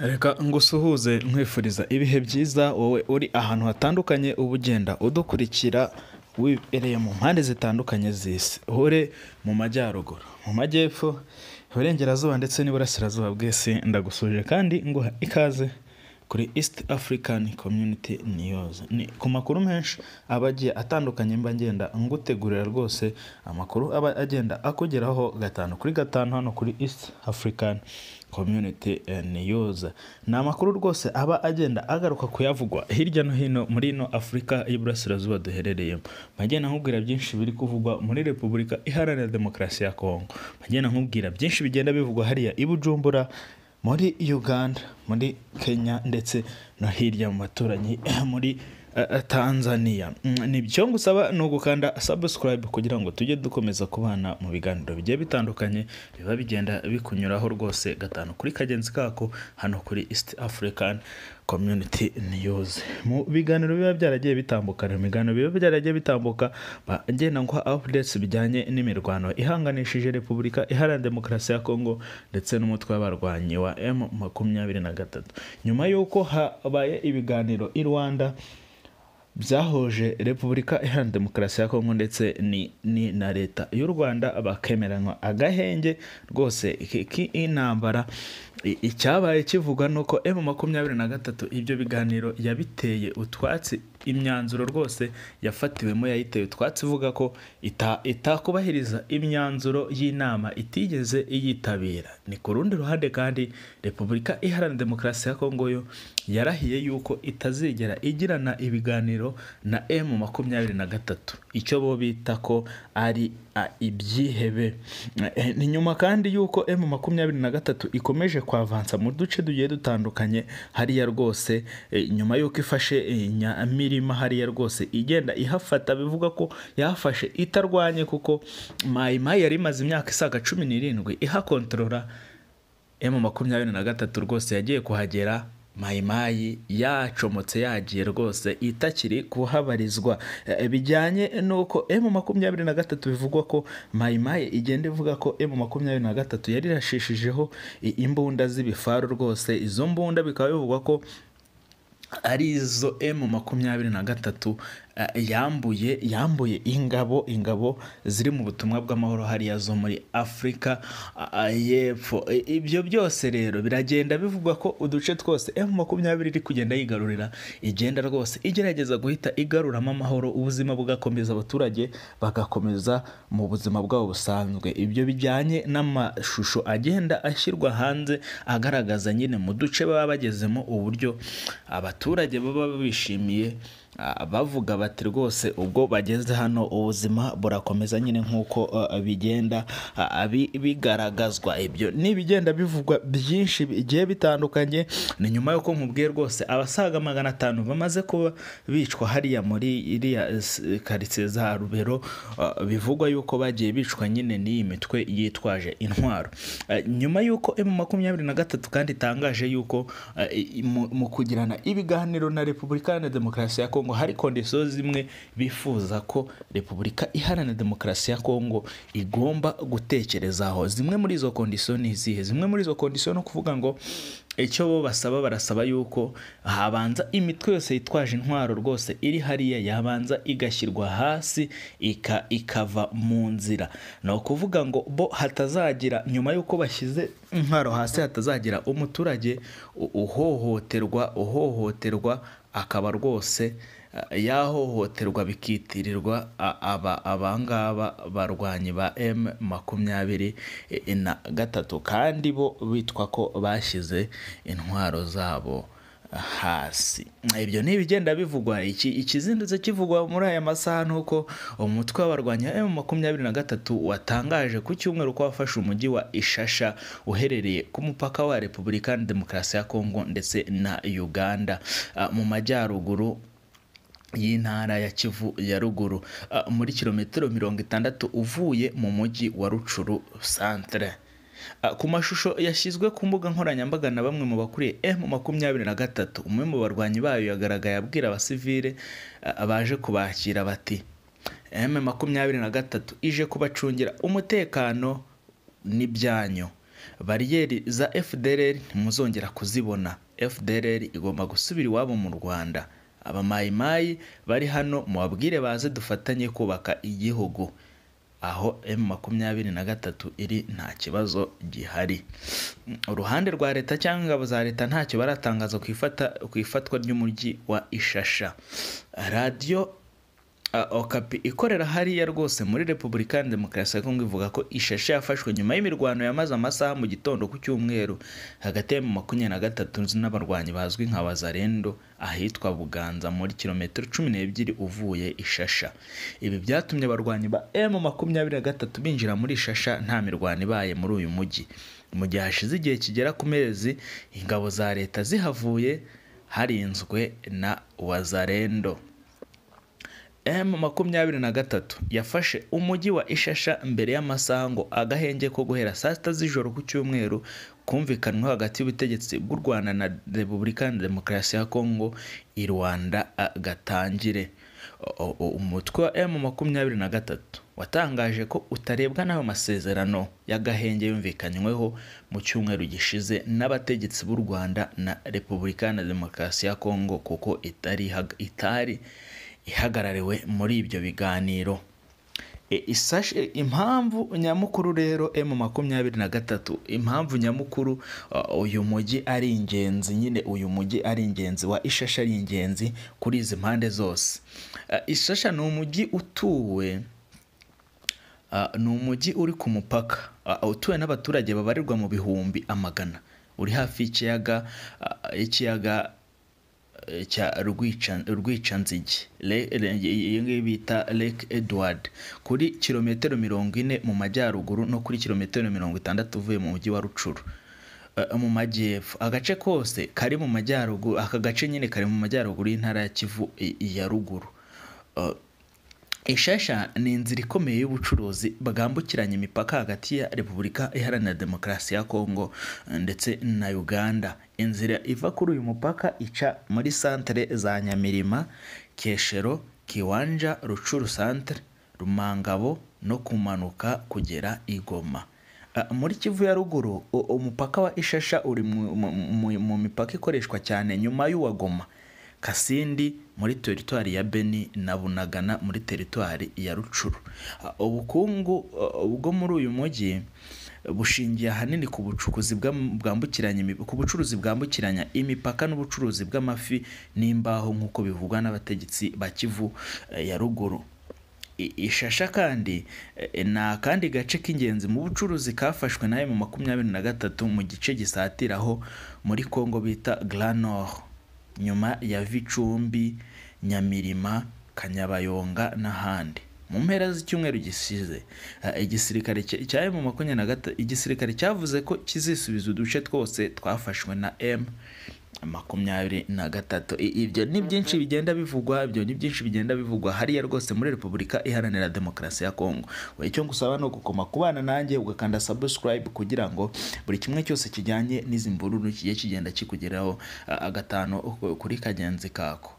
Reka ngusuhuze nkwifuriza ibihe byiza wowe uri ahantu hatandukanye uba ugenda udukurikira wibereye mu mpande zitandukanye z'isi ure mu majyaruguru mu majyepfo iburengerazuba ndetse n'iburasirazuba bw'isi ndagusuje kandi nguha ikaze kuri East African Community News ni ku makuru menshi aba agiye atandukanye mba ngenda ngutegurira rwose amakuru aba agenda akugeraho gatanu kuri gatanu hano kuri East African Community News ni amakuru rwose aba agenda agaruka kuyavugwa hirya no hino muri ino Afurika y'Iburasirazuba duherereyemo majye nkubwira byinshi biri kuvugwa muri Repubulika Iharanira Demokarasi ya Kongo majye nkubwira byinshi bigenda bivugwa hariya i Bujumbura muri uganda muri kenya ndetse no hirya mu baturanyi muri eh, tanzania Mm, ni byo ngusaba ni ugukanda subscribe kugira ngo tujye dukomeza kubana mu biganiro bigiye bitandukanye biba bigenda bikunyuraho rwose gatanu kuri kagenzi kako hano kuri east african community news mu biganiro biba byaragiye bitambuka mu biganiro biba byaragiye bitambuka bagenda nguha updates bijyanye n'imirwano ihanganishije repubulika iharanira demokarasi ya kongo ndetse n'umutwe w'abarwanyi wa m makumyabiri na gatatu nyuma y'uko habaye ibiganiro i rwanda byahuje repubulika iharanira demokarasi ya kongo ndetse ni, ni na leta y'u rwanda bakemeranywa agahenge rwose ki- ki- intambara I- icyabaye kivuga ni uko emu makumyabiri na gatatu ibyo biganiro yabiteye utwatsi imyanzuro rwose yafatiwemo yayiteye utwatsi ivuga ko ita- itakubahiriza imyanzuro y'inama itigeze iyitabira ni ku rundi ruhande kandi repubulika iharanira demokarasi ya kongo yo yarahiye yuko itazigera igirana ibiganiro na emu makumyabiri na gatatu icyo bo bita ko ari a, ibyihebe Eh, ni nyuma kandi yuko emu makumyabiri na gatatu ikomeje kwavansa mu duce tugiye dutandukanye hariya rwose eh, nyuma yuko ifashe eh, nyamirima hariya rwose igenda ihafata bivuga ko yahafashe itarwanye kuko mayimayi yari imaze imyaka isaga cumi n'irindwi ihakontorora emu makumyabiri na gatatu rwose yagiye kuhagera mayimayi yacomotse yagiye rwose itakiri kuhabarizwa Eh, bijyanye n'uko emu makumyabiri na gatatu bivugwa ko mayimayi igenda ivuga ko emu makumyabiri na gatatu yari irashishijeho i- imbunda z'ibifaru rwose izo mbunda bikaba bivugwa ko ari izo emu makumyabiri na gatatu eh, yambuye yambuye ingabo ingabo ziri mu butumwa bw'amahoro hariya zo muri afurika ah, ah, y'epfo I- ibyo byose rero biragenda bivugwa ko uduce twose emu makumyabiri iri kugenda yigarurira igenda rwose igerageza guhita igaruramo amahoro ubuzima bugakomeza abaturage bagakomeza mu buzima bwabo busanzwe ibyo bijyanye n'amashusho agenda ashyirwa hanze agaragaza nyine mu duce baba bagezemo uburyo abaturage baba bishimiye ah, bavuga bati rwose ubwo bageze hano ubuzima burakomeza nyine nk'uko ah, bigenda ah, bi- bigaragazwa ibyo ni ibigenda bivugwa byinshi bigiye bitandukanye ni nyuma y'uko nkubwiye rwose abasaga magana atanu bamaze kuba bicwa hariya muri iriya eh, karitsiye za rubero ah, bivugwa yuko bagiye bicwa nyine n'iyi mitwe yitwaje intwaro Eh, nyuma y'uko emu makumyabiri na gatatu kandi itangaje yuko eh, i- mu mu kugirana ibiganiro na repubulika iharanira demokarasi ya kongo hari kondisiyo zimwe bifuza ko repubulika iharanira demokarasi ya kongo igomba gutekerezaho zimwe muri izo kondisiyo ni izihe zimwe muri izo kondisiyo ni ukuvuga ngo icyo bo basaba barasaba yuko habanza imitwe yose yitwaje intwaro rwose iri hariya yabanza igashyirwa hasi ika, ikava mu nzira ni ukuvuga ngo bo hatazagira nyuma y'uko bashyize intwaro hasi hatazagira umuturage u- uhohoterwa uhohoterwa akaba rwose eh, yahohoterwa bikitirirwa a- aba abangaba barwanyi ba M makumyabiri eh, na gatatu kandi bo bitwa ko bashyize intwaro zabo hasi ibyo ni ibigenda bivugwa iki ikizindutse kivugwa muri aya masaha ni uko umutwe w'abarwanya emu makumyabiri na gatatu watangaje ku cyumweru ko wafashe umujyi wa ishasha uherereye ku mupaka wa repubulika iharanira demokarasi ya kongo ndetse na uganda Ah, mu majyaruguru y'intara ya kivu ya ruguru ah, muri kilometero mirongo itandatu uvuye mu mujyi wa rucuru centre Ah, ku mashusho yashyizwe ku mbuga nkoranyambaga na bamwe mu bakuriye m makumyabiri na gatatu umwe mu barwanyi bayo yagaragaye abwira abasivile ah, baje kubakira bati m makumyabiri na gatatu ije kubacungira umutekano n'ibyanyu bariyeri za FDLR ntimuzongera kuzibona FDLR igomba gusubira iwabo mu Rwanda abamayimayi bari hano mubabwire baze dufatanye kubaka igihugu aho M makumyabiri na gatatu iri nta kibazo gihari uruhande rwa leta cyangwa ingabo za leta ntacyo baratangaza ku ifata ku ifatwa ry'umujyi wa Ishasha radiyo uh, okapi ikorera hariya rwose muri repubulika ya demokarasi ya kongo ivuga ko ishashe yafashwe nyuma y'imirwano yamaze amasaha mu gitondo ku cyumweru hagati ya makumyabiri na gatatu n'abarwanyi bazwi nka bazarendo ahitwa buganza muri kilometero cumi n'ebyiri uvuye ishasha ibi byatumye abarwanyi ba emu makumyabiri na gatatu binjira muri ishasha nta mirwano ibaye muri uyu mujyi mu gihe hashize igihe kigera ku mezi ingabo za leta zihavuye harinzwe na wazarendo M makumyabiri na gatatu yafashe umujyi wa Ishasha mbere y'amasaha ngo agahenge ko guhera saa sita z'ijoro ku cyumweru kumvikanwa hagati y'ubutegetsi bw'u Rwanda na Repubulika ya Demokarasi ya Kongo i Rwanda gatangire umutwe wa M makumyabiri na gatatu watangaje ko utarebwa n'ayo masezerano y'agahenge yumvikanyweho mu cyumweru gishize n'abategetsi b'u Rwanda na Repubulika ya Demokarasi ya Kongo kuko itari itari ihagarariwe muri ibyo biganiro impamvu nyamukuru rero emu makumyabiri na gatatu impamvu nyamukuru uyu mujyi ari ingenzi nyine uyu mujyi ari ingenzi wa ishasha ari ingenzi kuri izi mpande zose ishasha ni umujyi utuwe ni umujyi uri ku mupaka utuwe n'abaturage babarirwa mu bihumbi amagana uri hafi y'ikiyaga y'ikiyaga cya rwicanzige iyi ngiyi bita lake edward kuri kilometero mirongo ine mu majyaruguru no kuri kilometero mirongo itandatu uvuye mu mujyi wa rucuru mu majyepfo agace kose kari mu majyaruguru aka gace nyine kari mu majyaruguru y'intara ya kivu ya ruguru ishasha ni inzira ikomeye y'ubucuruzi bwambukiranya imipaka hagati ya repubulika iharanira demokarasi ya kongo ndetse na uganda inzira iva kuri uyu mupaka ica muri santere za nyamirima keshero kiwanja rucuru santere rumangabo no kumanuka kugera igoma muri kivu ya ruguru umupaka wa ishasha uri mu mipaka ikoreshwa cyane nyuma y'uwa goma kasindi muri teritwari ya beni na bunagana muri teritwari ya rucuru ubukungu bwo muri uyu mujyi bushingiye ahanini ku bucukuzi bwambukiranya ku bucuruzi bwambukiranya imipaka n'ubucuruzi bw'amafi n'imbaho nk'uko bivugwa n'abategetsi ba kivu ya ruguru ishasha kandi ni akandi gace k'ingenzi mu bucuruzi kafashwe nayo mu makumyabiri na gatatu mu gice gisatiraho muri kongo bita granor nyuma ya vicumbi nyamirima kanyabayonga n'ahandi mu mpera z'icyumweru gisize igisirikare cya emu makumyabiri na gatatu igisirikare cyavuze ko kizisubiza uduce twose twafashwe na emu makumyabiri na gatatu ibyo ni byinshi bigenda bivugwa ibyo ni byinshi bigenda bivugwa hariya rwose muri repubulika iharanira demokarasi ya kongo we icyo ngusaba ni ugukoma ku bana nanjye ugakanda subscribe kugira ngo buri kimwe cyose kijyanye n'izi mvururu kigiye kigenda kikugeraho agatanu kuri kagenzi kako